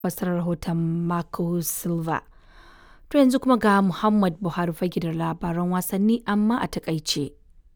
fassarar rahoton Marco Silva. To yanzu kuma ga Muhammad Buhari fage da labaran wasanni amma a takaice.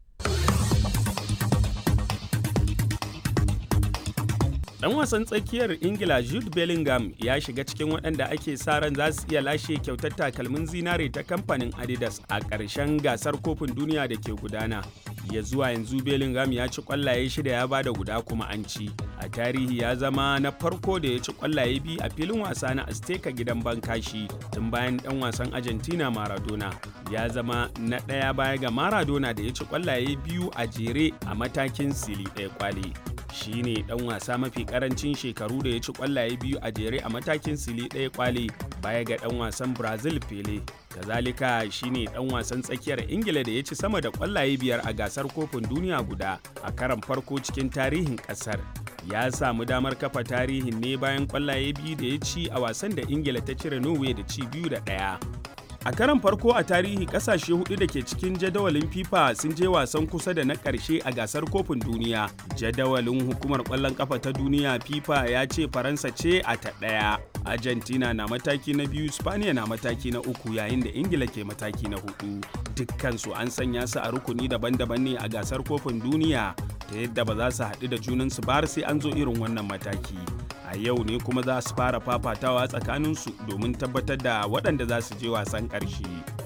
Dan wasan tsakiyar Ingila Jude Bellingham ya shiga cikin waɗanda ake sa ran za su iya lashe kyautar takalmin zinare ta kamfanin Adidas a ƙarshen gasar kofin duniya da ke gudana. Ya zuwa yanzu Bellingham ya ci ƙwallaye shida ya bada guda kuma an ci. A tarihi ya zama na farko da ya ci ƙwallaye biyu a filin wasa na Azteca gidan Bankashi tun bayan ɗan wasan Argentina Maradona. Ya zama na ɗaya baya ga Maradona da ya ci ƙwallaye biyu a jere a matakin sili ɗaya kwali. shi ne dan wasa mafi karancin shekaru da ya ci kwallaye biyu a jere a matakin sili ɗaya kwale baya ga dan wasan brazil pele kazalika shi ne dan wasan tsakiyar ingila da ya ci sama da kwallaye biyar a gasar kofin duniya guda a karan farko cikin tarihin kasar ya samu damar kafa tarihin ne bayan kwallaye biyu da ya ci a wasan da ingila ta cire norway da ci biyu da ɗaya A karan farko a tarihi kasashe hudu da ke cikin jadawalin FIFA sun je wasan kusa da na ƙarshe a gasar kofin duniya. Jadawalin hukumar ƙwallon ƙafa ta duniya FIFA ya ce Faransa ce a ta ɗaya. Argentina na mataki na biyu, Spaniya na mataki na uku yayin da Ingila ke mataki na hudu. Dukkansu an sanya su a rukuni daban-daban ne a gasar kofin duniya ta yadda ba za su haɗu da junansu ba har sai an zo irin wannan mataki. a yau ne kuma za su fara fafatawa tsakaninsu domin tabbatar da waɗanda za su je wasan ƙarshe.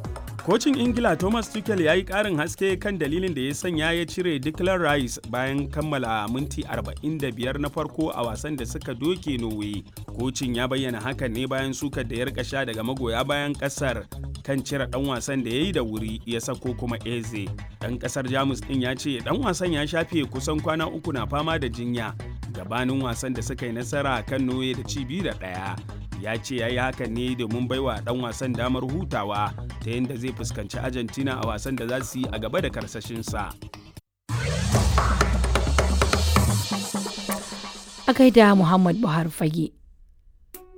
Kocin Ingila Thomas Tuchel ya yi ƙarin haske kan dalilin da ya sanya ya cire Declan Rice bayan kammala minti 45 na farko a wasan da suka doke Norway. Kocin ya bayyana hakan ne bayan sukar da ya rika sha daga magoya bayan ƙasar kan cire ɗan wasan da ya yi da wuri ya sako kuma Eze. Ɗan ƙasar Jamus ɗin ya ce ɗan wasan ya shafe kusan kwana uku na fama da jinya gabanin wasan da suka yi nasara kan noye da ci biyu da ɗaya ya ce ya yi hakan ne domin baiwa ɗan wasan damar hutawa ta yadda zai fuskanci argentina a wasan da za su yi a gaba da karsashinsa a gaida muhammad buhari fage